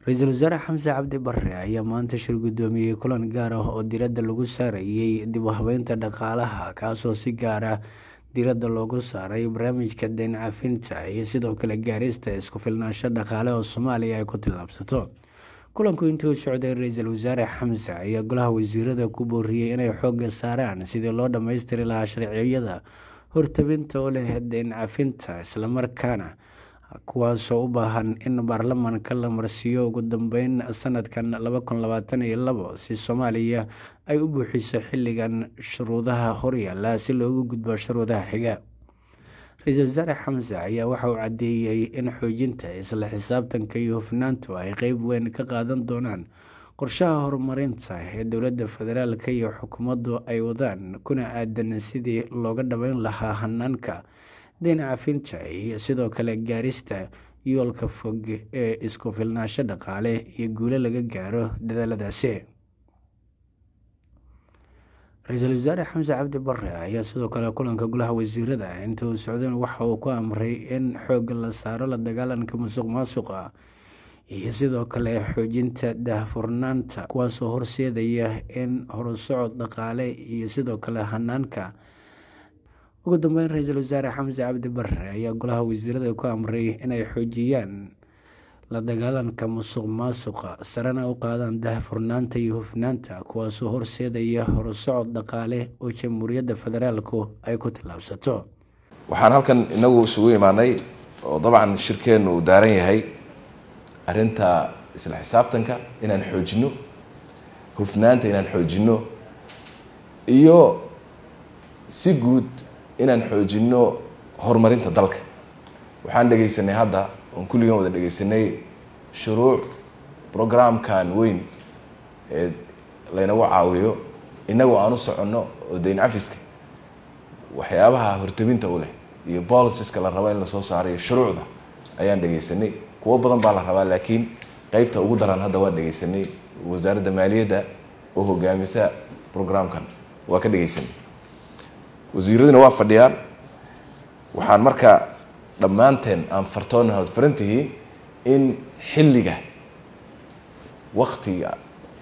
ra-iisul wasaare xamse cabdi bare ayaa maanta shir guddoomiyey kulan gaar ah oo diiradda lagu saarayay dib u habeynta dhaqaalaha kaasoo si gaar ah diiradda loogu saaray barnaamijka deyn cafinta iyo sidoo kale gaarista isku filnaansho dhaqaale oo soomaaliya ay ku tillaabsato kulanku intuu socday ra-iisul wasaare xamse ayaa golaha wasiirada ku booriyey inay xoogga saaraan sidii loo dhammaystiri lahaa sharciyada hortabinta oo leh deyn cafinta islamarkaana kuwaasoo u baahan in baarlamaanka la marsiiyo ugu dambeyn sanadkan laba kun labaatan iyo labo si soomaaliya ay u buuxiso xilligan shuruudaha horyaala si loogu gudbo shuruudaha xiga ra-iisul wasaare xamse ayaa waxa uu caddeeyey in xoojinta isla xisaabtanka iyo hufnaantu ay qeyb weyn ka qaadan doonaan qorshaha horumarinta ee dowladda federaalk iyo xukuumaddu ay wadaan kuna aadan sidii looga dhabeyn lahaa hanaanka deyn cafinta iyo sidoo kale gaarista yoolka fog ee isku filnaansho dhaqaale iyo guulo laga gaaro dadaaladaasi ra-iisul wasaare xamse cabdi bare ayaa sidoo kale kulanka golaha wasiirada inta uu socdeen waxa uu ku amray in xoogga la saaro la dagaalanka musuq maasuqa iyo sidoo kale xoojinta daahfurnaanta kuwaasoo horseedaya in horusocod dhaqaale iyo sidoo kale hanaanka ugu dambeyn ra-iisul wasaare xamse cabdi bare ayaa golaha wasiirada ku amray inay xoojiyaan la dagaalanka musuq maasuqa sarena u qaadaan daahfurnaanta iyo hufnaanta kuwaasoo horseedaya horusocod dhaqaale oo jamhuuriyadda federaalku ay ku tillaabsato waxaan halkan inagu isugu imaanay oo dabcan shirkeennu uu daaran yahay arrinta isla xisaabtanka inaan xoojinno hufnaanta inaan xoojinno iyo si guud inaan xoojinno horumarinta dalka waxaan dhegaysanay hadda oon kulligan wada dhegaysanay shuruuc programkan weyn ee laynagu caawiyo innagoo aan u soconno oo dayn cafiska waxyaabaha hortabinta u leh iyo boliciska la rabo in lasoo saarayo shuruucda ayaan dhegaysanay kuwo badan baa la rabaa laakiin qeybta ugu daran hadda waan dhegaysanay wasaaradda maaliyadda oo hogaamisa programkan waa ka dhegaysanay wasiiraduna waa fadhiyaan waxaan marka dhammaanteen aan fartoona hod faran tihiin in xilliga waktiga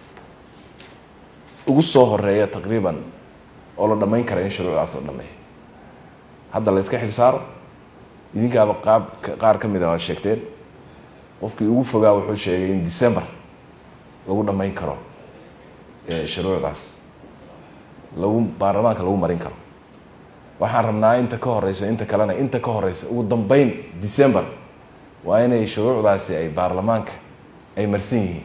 ugu soo horeeya taqriiban oo la dhammayn kara in shuruucdaas la dhameeyo hadda la yska xil saaro idinkaaba qaab qaar ka mid a waad sheegteen qofkii ugu fogaa wuxuu sheegay in december lagu dhammayn karo shuruucdaas lagu baarlamaanka lagu marin karo waxaan rabnaa inta ka horeysa inta kalena inta ka horeysa ugu dambeyn december waa inay shuruucdaasi ay baarlamaanka ay marsan yihiin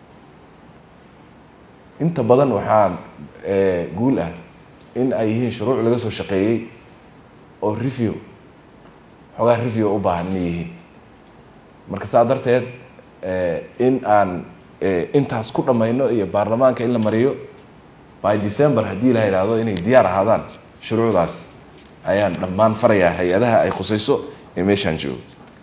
inta badan waxaa guul ah in ay yihiin shuruuc laga soo shaqeeyey oo review xoogaa review u baahan inay yihiin marka saa darteed in aan intaas ku dhammayno iyo baarlamaanka in la mariyo by december haddii la yidhaahdo inay diyaar ahaadaan shuruucdaas ayaan dhammaan farayaa hay-adaha ay khusayso ee meeshaan joogo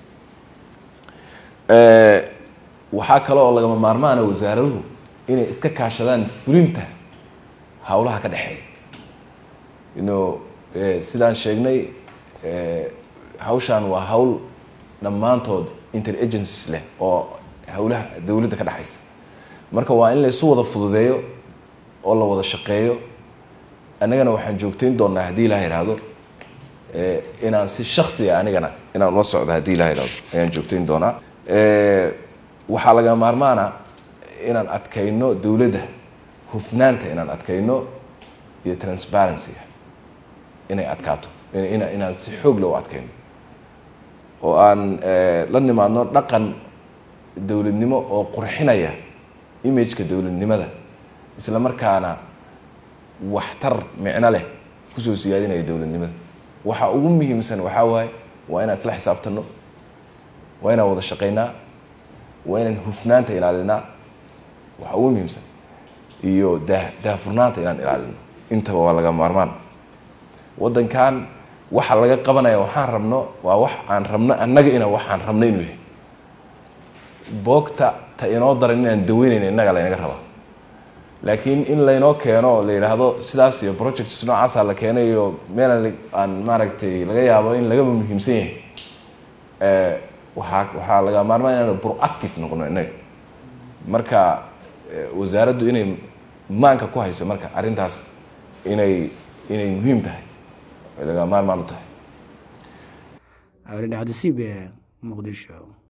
waxaa kale oo lagama maarmaana wasaaraduhu inay iska kaashadaan fulinta howlaha ka dhexeeya ino sidaan sheegnay hawshaan waa hawl dhammaantood interagencies leh oo howlaha dowladda ka dhexaysa marka waa in la isu wada fududeeyo oo la wada shaqeeyo annagana waxaan joogtayn doonaa haddii ilaha ihahdo inaan si shaksiga anigana inaan ula socdo haddii ilaha ihahdo ayaan joogtayn doonaa waxaa laga maarmaana inaan adkayno dowladda hufnaanta inaan adkayno iyo transparencyga inay adkaato ina inaan si xoog le u adkayno oo aan la nimaadno dhaqan dowladnimo oo qurxinaya imageka dowladnimada isla markaana waxtar micno leh kusoo siyaadinaya dowladnimada waxa ugu muhiimsan waxaa waaye waa inaan isla xisaabtano waa inaan wada shaqaynaa waa inaan hufnaanta ilaalinaa waxa ugu muhiimsan iyo daa daahfurnaanta inaan ilaalino intaba waa laga maarmaan waddankan waxa laga qabanaya waxaan rabno waa wax aan rabno annaga ina waxaan rabno inuu yahay boogta ta inoo daran inaan daweynayna innaga laynaga rabaa laakiin in laynoo keeno oo la yidhaahdo sidaas iyo projects noocaasa la keenay iyo meel aan maaragtay laga yaabo in lagaba muhiimsan yahay waxaa waxaa laga maarmaan inaanu proactive noqono innaga marka wasaaraddu inay maanka ku hayso marka arrintaas inay inay muhiim tahay ay laga maarmaan u tahay cabdicabdisiib muqdisho